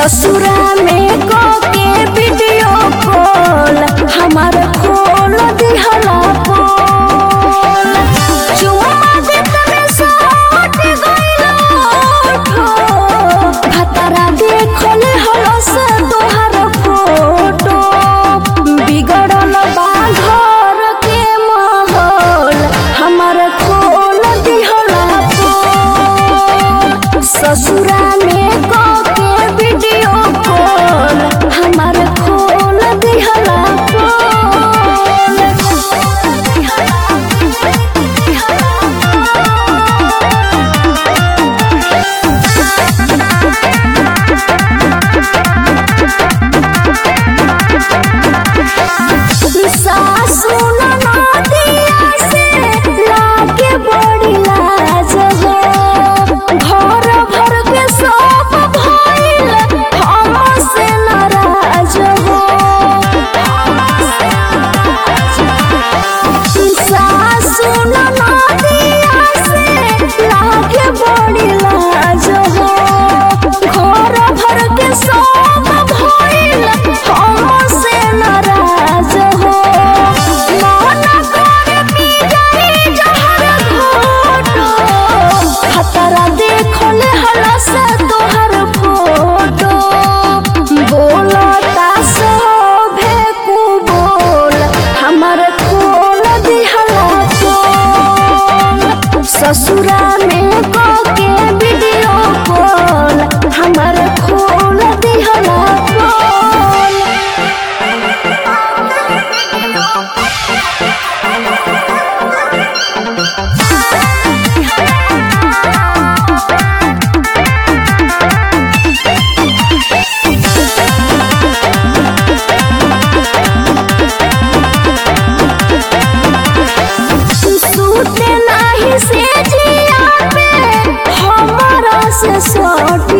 ससुरा में के वीडियो कॉल हमार खोल दिहला पोल चुम्मा देत में सट गइल ओठो भतरा देखले हलस तोहार फोटो बिगड़ल बा घर के माहौल हमार खोल दिहला पोल ससुरा में के वीडियो कॉल हमार खोल दिहला सासु ननदिया से लागे बड़ी लाज हो घर भर के सब भइल हमसे नाराज हो सासु ननदिया से लागे बड़ी लाज हो घर भर के सब भइल हमसे नाराज हो मन करे पी जाई जहर घोटो खतरा देखले हलस तोहर फोटो बोलता सभे कु बोल हमर खोल दिहला चोल ससुरा में के वीडियो कॉल हमर खोल दिहला पोल सूते नाही से जिया पे हमरा से सट